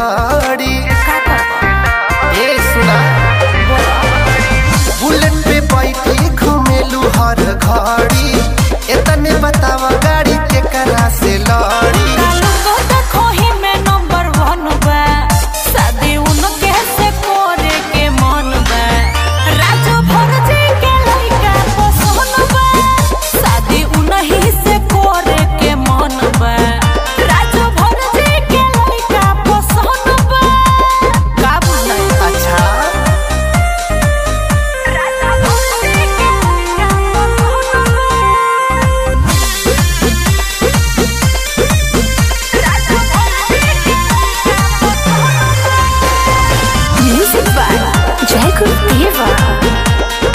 लाड़ी का करबो ए सुना बुलेट पे बैठी घुमेलू हर घड़ी एतने बतावा गाड़ी के करा से लड़ी कालू को देखो ही में नंबर वन बा शादी उनके से करे के मन बा राजू भरजी के लइका पसंद बा शादी उनही से करे के मन बा राजू भरजी के लइका पसंद बा का बुझाई अच्छा राजू भरजी के लइका पसंद बा Music by Jacob Diva.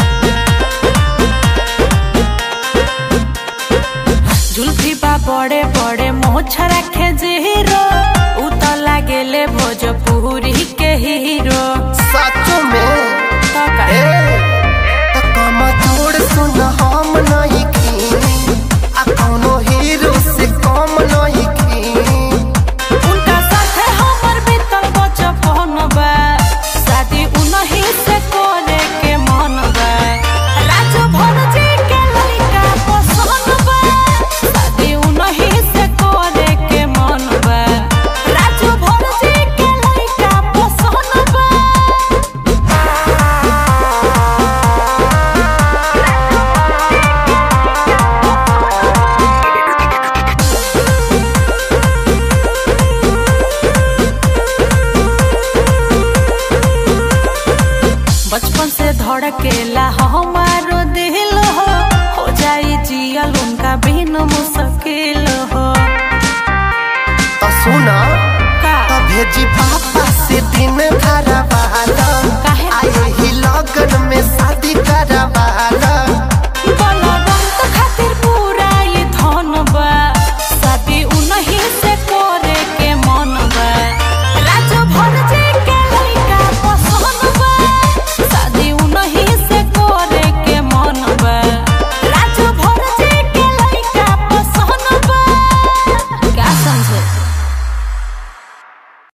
जुल्फी बा बड़े बड़े मोछ रखे जीरो उ तो लागेले भोजपुरी के हीरो सचो में तो का ए त कमा छोड़ सुन हम नहीं खी आ कौनो हीरो से कम नहीं खी उनका साथे हमर बीतल बचपन बा शादी उनही से करे के मन बा राजू भरजी के लइका पसंद बा शादी उनही से करे के मन बा राजू भरजी के लइका पसंद बा बचपन से धड़केला हमारो दिल हो हो जाई जियल उनका बिन मुश्किल हो त सुना का त भेजी बाप